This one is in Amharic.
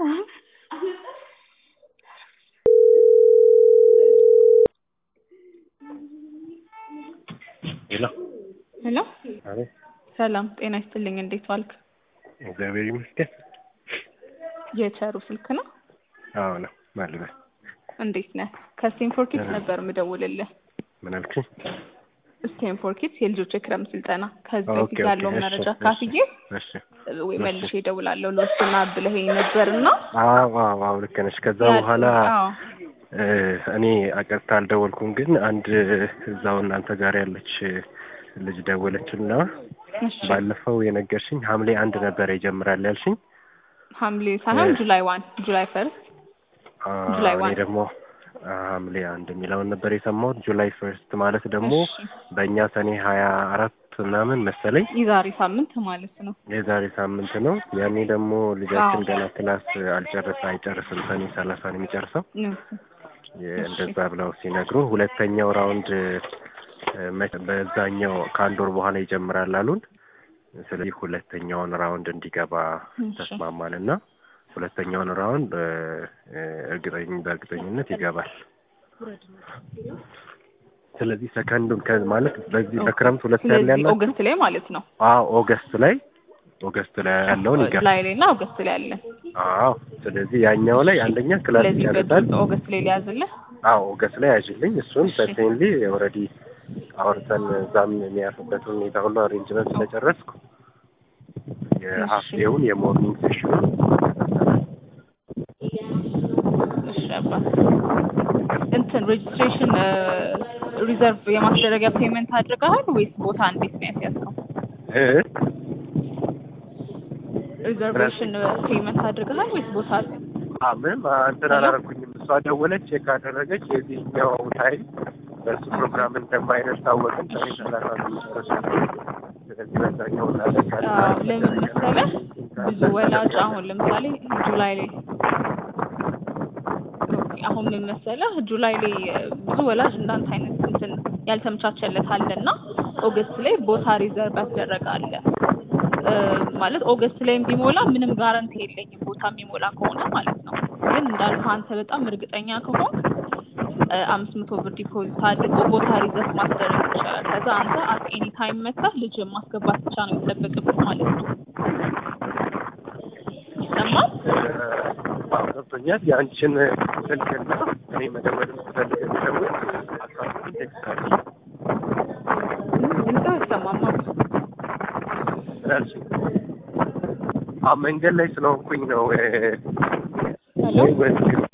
ሄሎ ሄሎ አቤት። ሰላም ጤና ይስጥልኝ። እንዴት ዋልክ? እግዚአብሔር ይመስገን። የቸሩ ስልክ ነው? አዎ ነው ማለት ነው። እንዴት ነህ? ከስቴንፎርድ ኪድስ ነበር ምደውልልህ። ምን አልክኝ? ስቴንፎርድ ኪድስ የልጆች የክረምት ስልጠና ከዚህ ኦኬ፣ በፊት ኦኬ፣ ያለውን እሺ፣ መረጃ እሺ፣ ካፍዬ እሺ። ወይ መልሼ እደውላለሁ ልወስና ብለኸኝ ነበርና አዎ አዎ አዎ ልክ ነሽ። ከዛ በኋላ አዎ እ እኔ አቀርታ አልደወልኩም፣ ግን አንድ እዛው እናንተ ጋር ያለች ልጅ ደወለችና እሺ ባለፈው የነገርሽኝ ሐምሌ አንድ ነበር ይጀምራል ያልሽኝ። ሐምሌ ሳይሆን እ ጁላይ ዋን ጁላይ ፈርስት አ ጁላይ እኔ ዋን ደግሞ ሐምሌ አንድ የሚለውን ነበር የሰማሁት። ጁላይ ፈርስት ማለት ደግሞ እሺ በእኛ ሰኔ ሀያ አራት ምናምን መሰለኝ የዛሬ ሳምንት ማለት ነው። የዛሬ ሳምንት ነው። ያኔ ደግሞ ልጃችን አዎ ገና ክላስ አልጨረሰ አይጨርስም ሰኔ ሰላሳ ነው የሚጨርሰው። እም፣ የ- እሺ እንደዛ ብለው ሲነግሩ ሁለተኛው ራውንድ እ፣ መ- በዛኛው ከአንድ ወር በኋላ ይጀምራል አሉን። ስለዚህ ሁለተኛውን ራውንድ እንዲገባ እሺ ተስማማንና ሁለተኛውን ራውንድ እ፣ እ፣ እርግጠኝ በእርግጠኝነት ይገባል። ስለዚህ ሰከንዱን ከ- ማለት በዚህ ኦኬ። በክረምት ሁለት ያለ ስለዚህ ያላችሁ ኦገስት ላይ ማለት ነው። አዎ ኦገስት ላይ ኦገስት ላይ ያለውን ይገባል። ጁላይ ላይ እና ኦገስት ላይ አለን። አዎ ስለዚህ ያኛው ላይ አንደኛ ክላስ ስለዚህ ይጨርሳል። በግልጽ ኦገስት ላይ ሊያዝልህ። አዎ ኦገስት ላይ ያዥልኝ። እሱን እሺ ሰርቴንሊ ኦልሬዲ አውርተን እዛም የሚያርፍበት ሁኔታ ሁሉ አሬንጅመንት ስለጨረስኩ የሀፍ እሺ ዴውን የሞርኒንግ ሴሽኑን እሺ አባት እንትን ሬጅስትሬሽን ሪዘርቭ የማስደረጊያ ፔመንት አድርገሃል ወይስ ቦታ እንዴት ነው ያስያዝከው? እ ሪዘርቬሽን ፔመንት አድርገሃል ወይስ ቦታ አለ? አ ምንም አ- እንትን ሄሎ አላረኩኝም። እሷ ደወለች፣ ቼክ አደረገች። የዚህኛው ታይም በእሱ ፕሮግራም እንደማይደርስ ታወቅን። ሰኔ ሰላሳ ነው የሚጨርሰው። ስለዚህ በዛኛው እናደርጋለን አዎ ማለት ለምን መደረግ መሰለህ ያለብን ብዙ ካለ ወላጅ እናደርጋለን። አሁን ለምሳሌ ጁላይ ላይ ኦኬ፣ አሁን ምን መሰለህ ጁላይ ላይ እ፣ ብዙ ወላጅ እንዳንተ አይነት እንትን ያልተመቻቸለት አለና ኦገስት ላይ ቦታ ሪዘርቭ ያስደረጋለ እ፣ ማለት ኦገስት ላይም ቢሞላ ምንም ጋረንቲ የለኝም ቦታ የሚሞላ ከሆነ ማለት ነው። ግን እንዳልኩህ አንተ በጣም እርግጠኛ ከሆንክ እ፣ አምስት መቶ ብር ዲፖዚት አድርጎ ቦታ ሪዘርቭ ማስደረግ ይቻላል። ከዛ አንተ አት ኤኒ ታይም መጥተህ ልጅ ማስገባት ብቻ ነው የሚጠበቅብህ ማለት ነው። ይሰማል? አዎ ገብቶኛል። የአንቺን ስልክና እኔ መደወል ስፈልግ የሚደውል አካውንቱን ቴክስት አድርጊ ድምፅህ አይሰማም አባ። ስላልሽኝ አዎ መንገድ ላይ ስለሆንኩኝ ነው እ፣ ሄሎ ወይ ወይስ